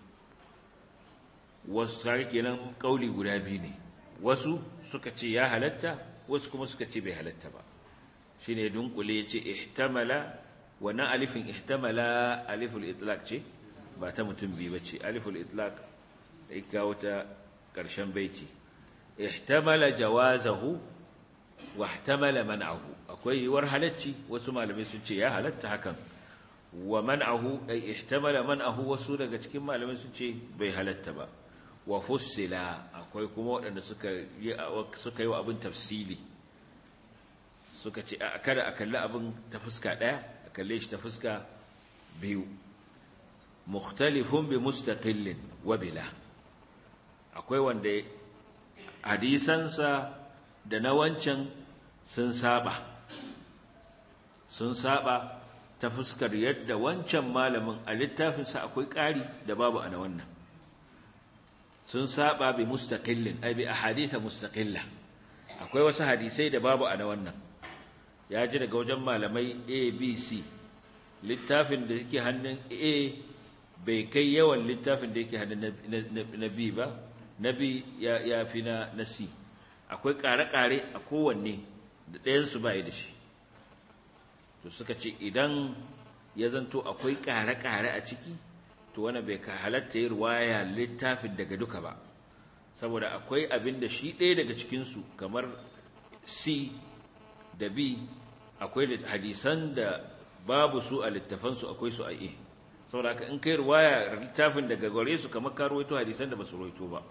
wasu kare kenan kauli guda biyu ne wasu suka ce ya halatta wasu kuma suka ce bai halatta ba shine dunkule yace ihtamala wannan alifin ihtamala aliful itlaq ce ba ta mutum biyu bace aliful itlaq da kawo ta karshen baiti ihtamala jawazahu wa ihtamala man'ahu akwai yiwuwar halacci wasu malamai sun ce ya halatta hakan wa man'ahu ay ihtamala man'ahu wasu daga cikin malamai sun ce bai halatta ba wa fussila akwai kuma waɗanda suka yi suka yi wa abin tafsili suka ce a kada a kalli abin ta fuska ɗaya a kalle shi ta fuska biyu mukhtalifun bi mustaqillin wa bila akwai wanda hadisansa da na wancan sun saba sun saba ta fuskar yadda wancan malamin a littafinsa akwai ƙari da babu a na wannan sun saba bi mustaqillin ai bi ahaditha mustaqilla akwai wasu hadisai da babu a na wannan ya ji daga wajen malamai A B C littafin da yake hannun A bai kai yawan littafin da yake hannun na B ba na B ya fi na na C akwai ƙare-ƙare a kowanne da ɗayansu ba da shi to suka ce idan ya zanto akwai ƙare-ƙare a ciki to wani bai ka halatta yi ruwaya littafin daga duka ba saboda akwai abin da shi ɗaya daga cikinsu kamar C da B akwai hadisan da babu su a littafansu akwai su a A saboda haka in kai ruwaya littafin daga gare su kamar ka ruwaito hadisan da ba su ruwaito ba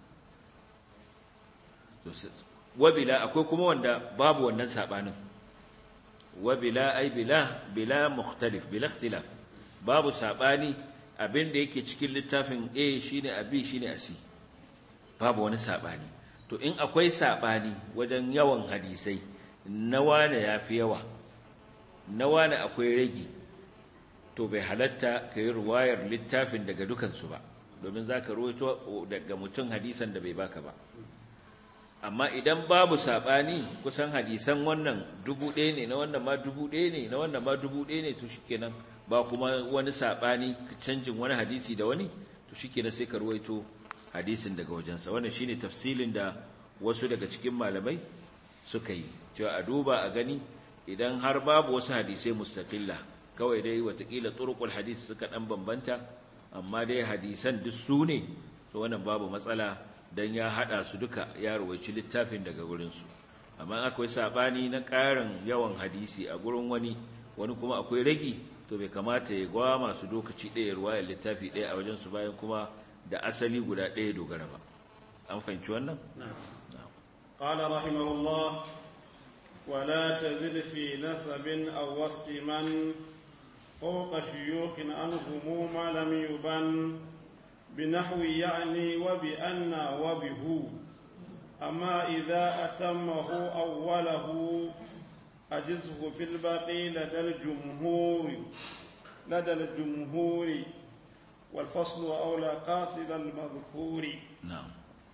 wabila akwai kuma wanda babu wannan sabanin wabila ai bila bila mukhtalif bila ikhtilaf babu sabani abin da yake cikin littafin A shine a B shine a C babu wani sabani to in akwai sabani wajen yawan hadisai na wane yafi yawa na wane akwai ragi to bai halatta ka yi ruwayar littafin daga dukansu ba domin za ka ruwaito daga mutum hadisan da bai baka ba amma idan babu saɓani kusan hadisan wannan dubu ɗaya ne na wannan ma dubu ɗaya ne na wannan ma dubu ɗaya ne to shikenan ba kuma wani saɓani canjin wani hadisi da wani to shikenan sai ka ruwaito hadisin daga wajensa wannan shine tafsilin da wasu daga cikin malamai suka yi cewa a duba a gani idan har babu wasu hadisai mustaqilla kawai dai watakila turqul hadis suka dan bambanta amma dai hadisan duk su ne to wannan babu matsala dan ya hada su duka ya rawaici littafin daga gurin su amma akwai sabani na karin yawan hadisi a gurin wani wani kuma akwai ragi to bai kamata ya gwa masu lokaci ɗaya ruwayar littafi ɗaya a wajen su bayan kuma da asali guda ɗaya dogara ba an fahimci wannan قال رحمه الله ولا تزد في نسب أو وسط من فوق شيوخ عنهم ما لم يبن بنحو يعني وبأن وبهو أما إذا أتمه أوله أجزه في الباقي لدى الجمهور لدى الجمهور والفصل أولى قاصد المذكور na'am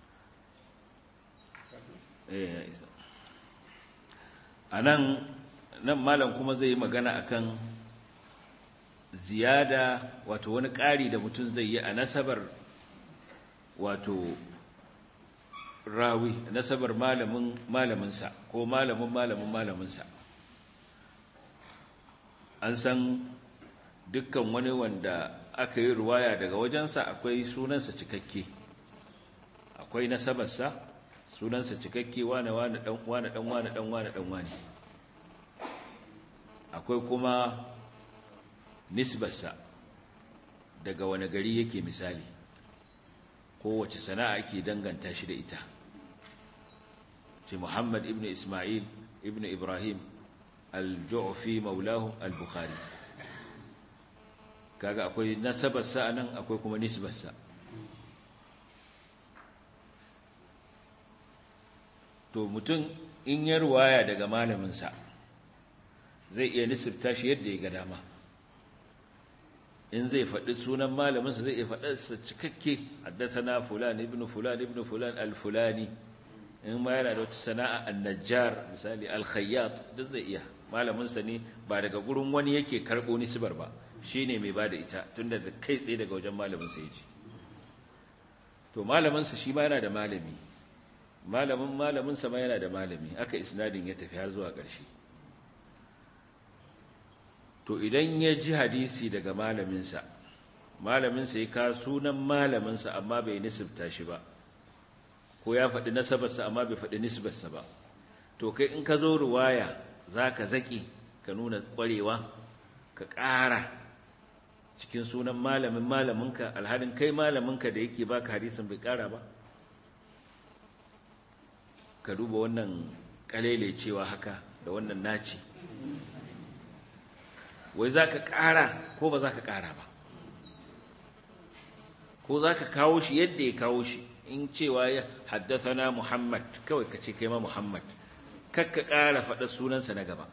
eh ya isa anan nan malam kuma zai yi magana akan ziyada wato wani ƙari da mutum zai yi a nasabar wato rawi nasabar malamin malaminsa ko malamin malamin malaminsa an san dukkan wani wanda aka yi ruwaya daga wajensa akwai sunansa cikakke akwai nasabarsa sunansa cikakke wane wane dan wane dan wane dan wane dan wane akwai kuma nisbarsa daga wani gari yake misali kowace sana'a ake danganta shi da ita ce Muhammad ibn Ismail ibn Ibrahim al-Ju'fi maulahu al-Bukhari kaga akwai nasabarsa anan akwai kuma nisbarsa to mutum in ya ruwaya daga malaminsa zai iya nisibta shi yadda ya ga dama in zai faɗi sunan malaminsa zai iya faɗarsa cikakke haddasana fulan ibn fulan ibn fulan al-fulani in ma yana da wata sana'a an-najjar misali al-khayyat duk zai iya malaminsa ne ba daga gurin wani yake karɓo nisbar ba shine mai bada ita tunda da kai tsaye daga wajen malaminsa ya ji to malaminsa shi ma yana da malami malamin malaminsa ma yana da malami aka isnadin ya tafi har zuwa ƙarshe to idan ya ji hadisi daga malaminsa malaminsa ya ka sunan malaminsa amma bai nisibta shi ba ko ya faɗi nasabarsa amma bai faɗi nisbarsa ba to kai in ka zo ruwaya za ka zaƙi ka nuna ƙwarewa ka ƙara cikin sunan malamin malaminka alhalin kai malaminka da yake baka hadisin bai ƙara ba ka duba wannan kalele cewa haka da wannan naci wai za ka ƙara ko ba za ka ƙara ba ko za ka kawo shi yadda ya kawo shi in cewa ya na muhammad kawai ka ce kai ma muhammad kakka ƙara faɗa sunansa na gaba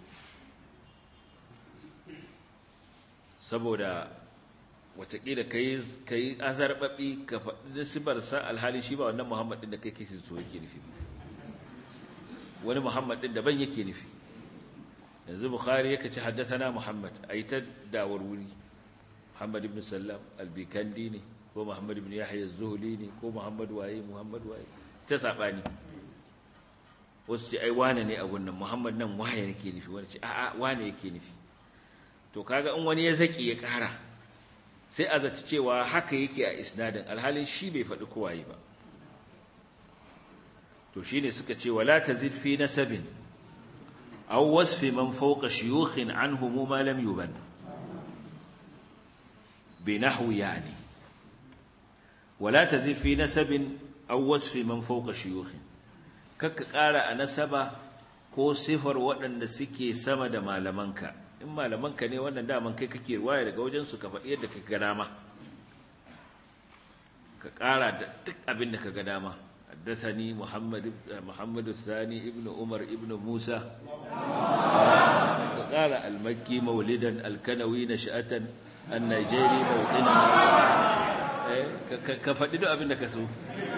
saboda watakila ka yi azarbaɓi ka faɗi nasibarsa alhali shi ba wannan muhammad ɗin da kai kisi so yake nufi ba wani Muhammad din daban yake nufi yanzu Bukhari yake ci haddathana Muhammad ai ta dawar wuri Muhammad ibn Sallam al-Bikandi ne ko Muhammad ibn Yahya az-Zuhli ne ko Muhammad waye Muhammad waye ta sabani wasu ce ai wane ne a wannan Muhammad nan waye yake nufi wani ce a'a wane yake nufi to kaga in wani ya zaki ya kara sai a zaci cewa haka yake a isnadin alhalin shi bai faɗi kowaye ba to shine suka ce wala tazid fi nasabin aw wasfi man fawqa shuyukhin anhum ma lam yuban binahwi yani wala tazid fi nasabin aw wasfi man fawqa shuyukhin kakka ƙara a nasaba ko sifar waɗanda suke sama da malamanka in malamanka ne wannan daman kai kake ruwaya daga wajen su ka faɗi yadda ka ga dama ka ƙara da duk abin da ka ga dama حدثني محمد محمد الثاني ابن عمر ابن موسى قال المكي مولدا الكنوي نشأة النيجيري موطنا كفدي duk abin da ka so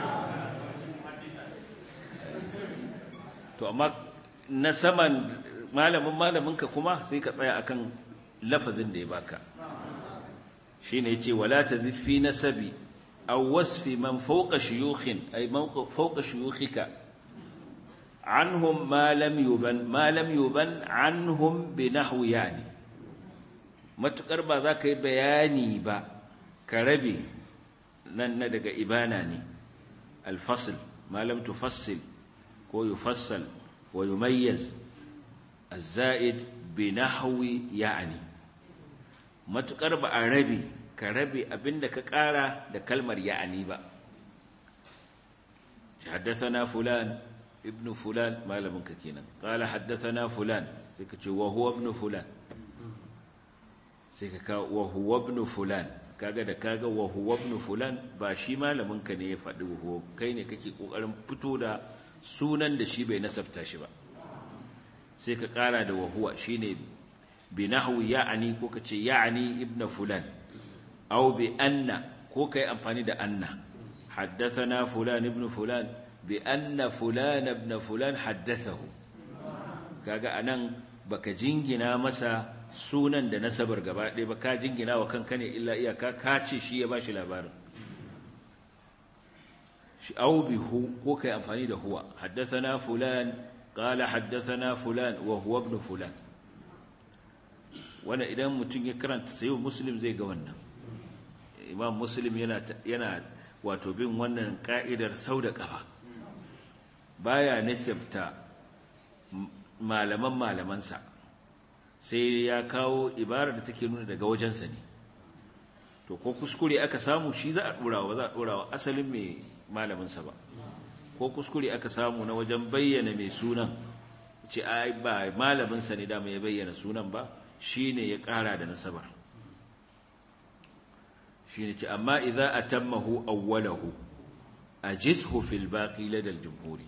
to amma na saman malamin malaminka kuma sai ka tsaya akan lafazin da ya baka shine yace wala tazid fi nasabi أو وصف من فوق شيوخ أي من فوق شيوخك عنهم ما لم يبن ما لم يبن عنهم بنحو يعني matukar ba za ka yi bayani ba ka rabe nan na daga ibana ne alfasil malam tufassil ko yufassal wa yumayyaz az-za'id bi nahwi ya'ni matukar ba a rabe ka rabe abinda ka ƙara da kalmar ya'ani ba haddathana fulan ibn fulan malamin ka kenan qala haddathana fulan sai ka ce wa huwa ibn fulan sai ka ka wa huwa ibn fulan kaga da kaga wa huwa ibn fulan ba shi malamin ka ne ya faɗi huwa kai ne kake kokarin fito da sunan da shi bai nasabta shi ba sai ka ƙara da wa huwa shine bi nahwi ya'ani ko kace ya'ani ibn fulan aw bi anna ko kai amfani da anna haddathana fulan ibn fulan bi anna fulan ibn fulan haddathahu kaga anan baka jingina masa sunan da nasabar gaba ɗaya ba ka jingina wa kanka ne illa iyaka ka ce shi ya bashi labarin shi au bi hu ko kai amfani da huwa haddathana fulan qala haddathana fulan wa huwa ibn fulan wannan idan mutum ya karanta sayo muslim zai ga wannan imam muslim yana yana wato bin wannan ka'idar sau da kafa baya nisabta malaman malamansa sai ya kawo ibarar da take nuna daga wajensa ne to ko kuskure aka samu shi za a ɗorawa ba za a ɗorawa asalin mai malaminsa ba ko kuskure aka samu na wajen bayyana mai sunan ce ai ba malaminsa ne dama ya bayyana sunan ba shi ne ya ƙara da nasabar shi ne ce amma idza atammahu awwalahu ajizhu fil baqi ladal jumhuri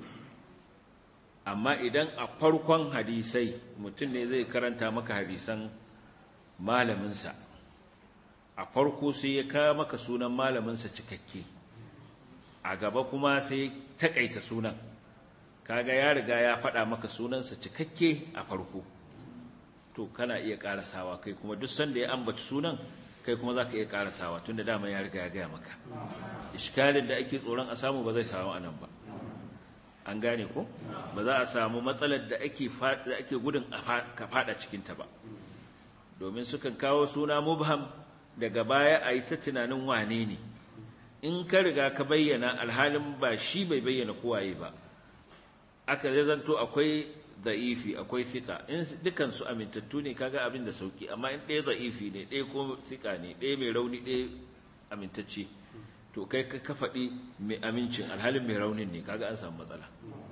amma idan a farkon hadisai mutum ne zai karanta maka hadisan malaminsa a farko sai ya kawo maka sunan malaminsa cikakke a gaba kuma sai takaita sunan kaga ya riga ya faɗa maka sunansa cikakke a farko to kana iya ƙarasawa kai kuma duk sanda ya ambaci sunan kai kuma za ka iya ƙarasawa tun da dama ya riga ya gaya maka iskalin da ake tsoron a samu ba zai samu anan ba an gane ko ba za a samu matsalar da ake da ake gudun ka fada cikin ta ba domin sukan kawo suna mubham daga baya a yi ta tunanin wane ne in ka riga ka bayyana alhalin ba shi bai bayyana kowaye ba aka zai zanto akwai za'ifi akwai sika in dukansu amintattu ne kaga abin da sauki amma in ɗaya za'ifi ne ɗaya ko sika ne ɗaya mai rauni ɗaya amintacce to kai ka faɗi mai amincin alhalin mai raunin ne kaga an samu matsala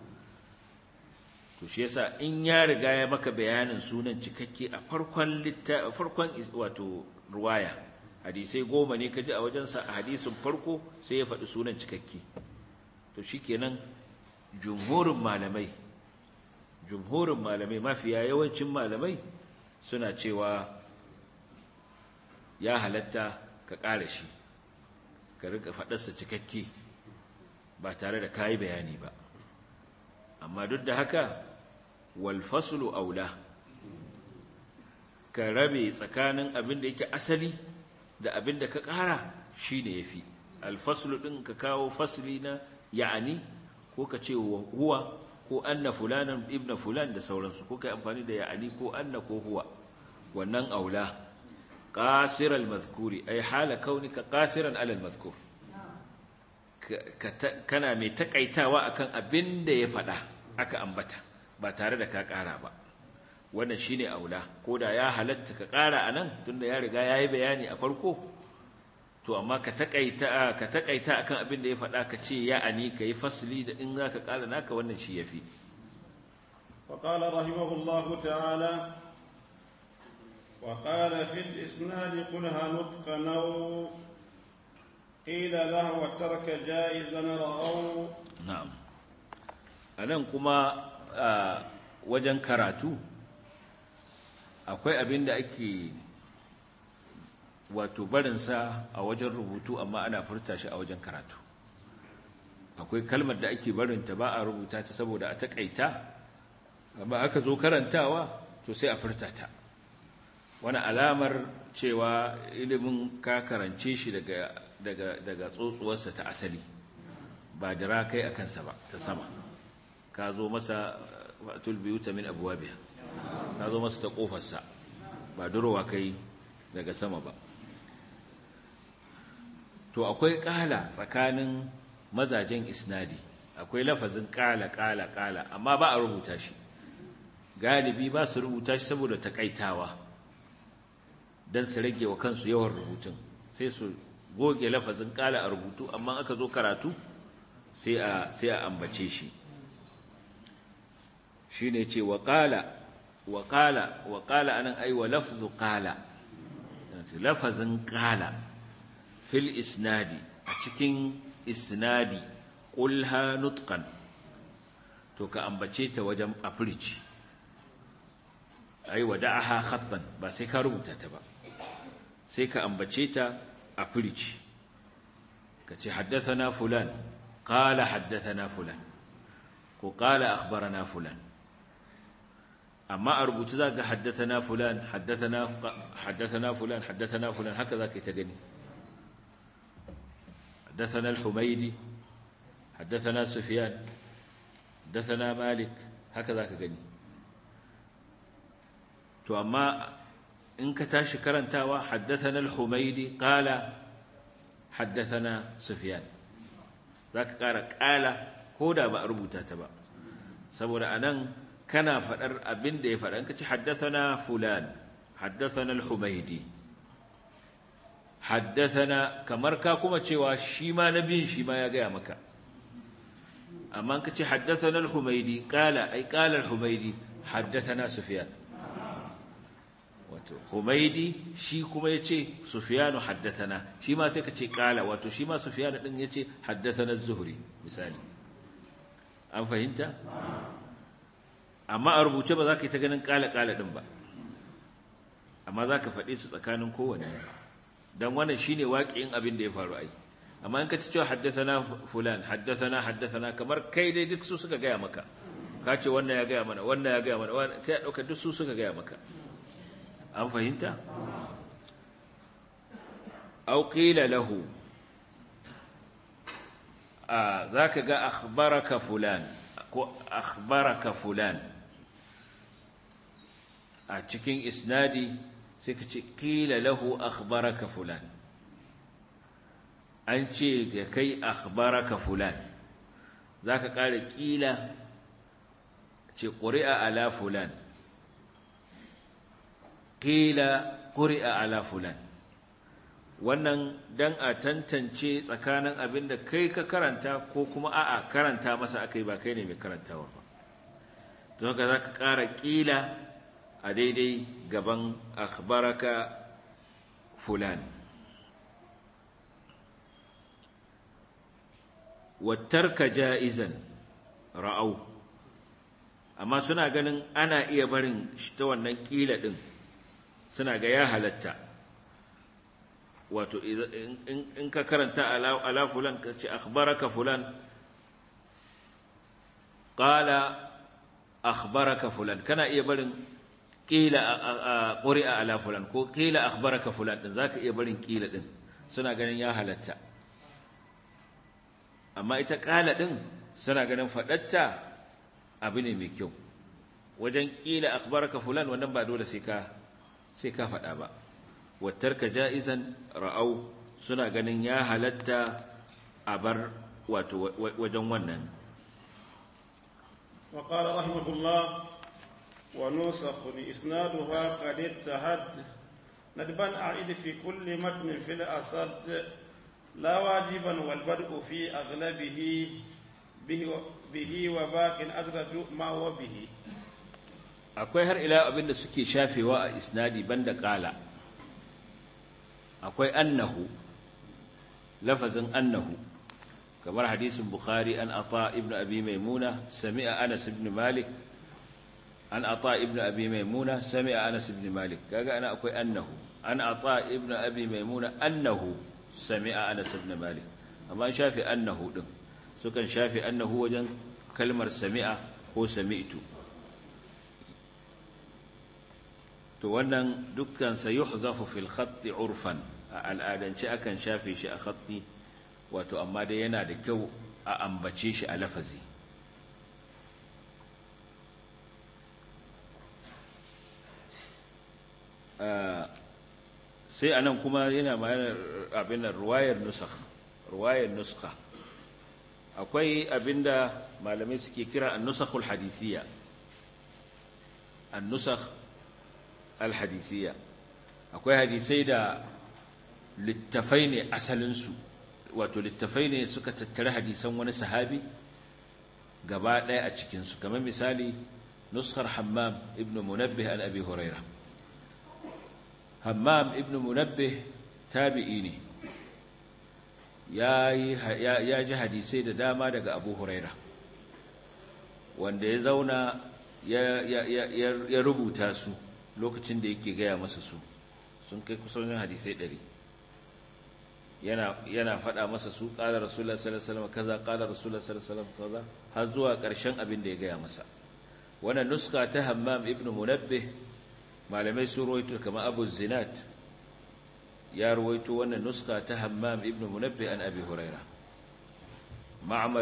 to shi yasa in ya riga ya maka bayanin sunan cikakke a farkon litta farkon wato ruwaya hadisai goma ne kaji a wajensa a hadisin farko sai ya faɗi sunan cikakke to shikenan jumhurin malamai jumhurin malamai mafiya yawancin malamai suna cewa ya halatta ka ƙara shi ka rika faɗarsa cikakke ba tare da kayi bayani ba amma duk da haka walfasulu aula ka rabe tsakanin abin da yake asali da abin da ka ƙara shi ne ya fi alfasulu ɗin ka kawo fasili na ya'ani ko ka ce huwa ko anna fulanan ibna fulan da sauransu ko ka amfani da ya'ani ko anna ko huwa wannan aula قاصر المذكور أي حال كونك قاصرا على المذكور kana mai takaitawa akan abin da ya faɗa aka ambata ba tare da ka ƙara ba wannan shine aula ko da ya halatta ka ƙara anan tunda ya riga yayi bayani a farko to amma ka takaita ka takaita akan abin da ya faɗa ka ce ya ani kai fasli da in zaka ƙara naka wannan shi yafi وقال رحمه الله تعالى وقال في الإسناد قلها نطقا أو قيل له وترك جائزا رأوا na'am anan kuma wajen karatu akwai abin da ake wato barinsa a wajen rubutu amma ana furta shi a wajen karatu akwai kalmar da ake barinta ba a rubuta ta saboda a takaita amma aka zo karantawa to sai a furta ta wani alamar cewa ilimin ka karance shi daga daga daga tsotsuwarsa ta asali ba dira kai a kansa ba ta sama ka zo masa fatul biyuta min abwabiha ka zo masa ta kofarsa ba durowa kai daga sama ba to akwai kala tsakanin mazajen isnadi akwai lafazin kala kala kala amma ba a rubuta shi galibi ba su rubuta shi saboda takaitawa don su rage wa kansu yawan rubutun sai su goge lafazin kala a rubutu amma aka zo karatu sai a sai a ambace shi shine ce wa qala wa qala wa qala anan ai wa lafzu qala lafazin qala fil isnadi a cikin isnadi qulha nutqan to ka ambace ta wajen afirci ai wada'aha khattan ba sai ka rubuta ta ba sai ka ambace ta afirci kace haddathana fulan qala haddathana fulan ko qala akhbarana fulan amma a rubutu za ga haddathana fulan haddathana haddathana fulan haddathana fulan haka za ka yi ta gani haddathana al-humaydi haddathana sufyan haddathana malik haka za ka gani to amma in ka tashi karantawa haddathana al-humaydi qala haddathana sufyan zaka ƙara ƙala ko da ba a rubuta ta ba saboda anan kana faɗar abin da ya faɗa in ka ce haddathana fulan haddathana al-humaydi haddathana kamar ka kuma cewa shi ma nabiyin shi ma ya gaya maka amma in ka ce haddathana al-humaydi qala ay qala al-humaydi haddathana sufyan wato humaydi shi kuma yace sufyanu haddathana shi ma sai ka ce qala wato shi ma sufyan din yace haddathana az-zuhri misali an fahimta amma a rubuce ba za ka yi ta ganin ƙala-ƙala ɗin ba amma za ka faɗi su tsakanin kowane don wannan shi ne waƙiyin abin da ya faru ai amma in ka ci cewa haddasana fulan haddasana haddasana kamar kai dai duk su suka gaya maka ka ce wannan ya gaya mana wannan ya gaya mana sai a ɗauka duk su suka gaya maka an fahimta au qila lahu a za ka ga akhbaraka fulan ko akhbaraka fulan a cikin isnadi sai ka ce qila lahu akhbaraka fulan an ce ga kai akhbaraka fulan za ka ƙara ƙila ce ƙuri'a ala fulan ƙila ƙuri'a ala fulan wannan dan a tantance tsakanin abin da kai ka karanta ko kuma a'a karanta masa akai ba kai ne mai karantawa ba don ka za ka ƙara ƙila a daidai gaban akhbaraka fulan wattarka ja'izan ra'au amma suna ganin ana iya barin shi ta wannan ƙila ɗin suna ga ya halatta wato in ka karanta ala fulan ka ce akhbaraka fulan qala akhbaraka fulan kana iya barin qila quri'a ala fulan ko qila akhbaraka fulan din zaka iya barin qila din suna ganin ya halatta amma ita qala din suna ganin fadatta abu ne mai kyau wajen qila akhbaraka fulan wannan ba dole sai ka sai ka fada ba wattarka ja'izan ra'au suna ganin ya halatta a bar wato wajen wannan وقال رحمه الله ونوسخ إسنادها قد اتهد ندبا أعيد في كل متن في الأسد لا واجبا والبدء في أغلبه به, به وباق أدرج ما هو به akwai har ila abin da suke shafewa a isnadi banda kala akwai annahu lafazin annahu kamar hadisin bukhari an ata ibnu abi maimuna sami'a anas ibn malik an ata ibnu abi maimuna sami'a anas ibn malik kaga ana akwai annahu an ata ibnu abi maimuna annahu sami'a anas ibn malik amma shafi annahu din sukan shafi annahu wajen kalmar sami'a ko sami'tu to wannan dukkan sa yuhzafu fil khatti urfan a al'adance akan shafe shi a khatti wato amma dai yana da kyau a ambace shi a lafazi sai anan kuma yana bayan abin da ruwayar nusakh ruwayar nuskha akwai abinda malamai suke kira an-nusakhul hadithiyya an-nusakh al-hadithiyya akwai hadisai da littafai ne asalinsu wato littafai ne suka tattara hadisan wani sahabi gaba ɗaya a cikinsu kamar misali nuskar hammam ibn munabbih an abi huraira hammam ibn munabbih tabi'i ne ya ji hadisai da dama daga abu huraira wanda ya zauna ya rubuta su lokacin da yake gaya masa su sun kai kusan hadisai ɗari yana faɗa masa su ƙala rasulullah sallallahu alaihi kaza ƙala rasulullah sallallahu alaihi kaza har zuwa ƙarshen abin da ya gaya masa wannan nuska ta hammam ibn munabbih malamai su ruwaito kamar abu zinat ya ruwaito wannan nuska ta hammam ibn munabbih an abi huraira ma'amar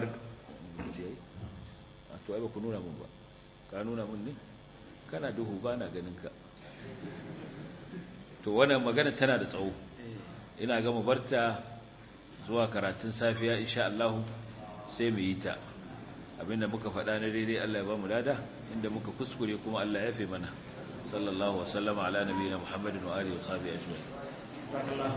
to ai ba ku nuna mun ba ka nuna mun ne kana duhu ba na ganin ka to wannan magana tana da tsawo ina ga mu barta zuwa karatun safiya insha Allah sai mu yi ta abinda muka faɗa na daidai Allah ya ba mu lada inda muka kuskure kuma Allah ya fi mana sallallahu wasallama ala nabiyina muhammadin wa alihi wa sahbihi ajma'in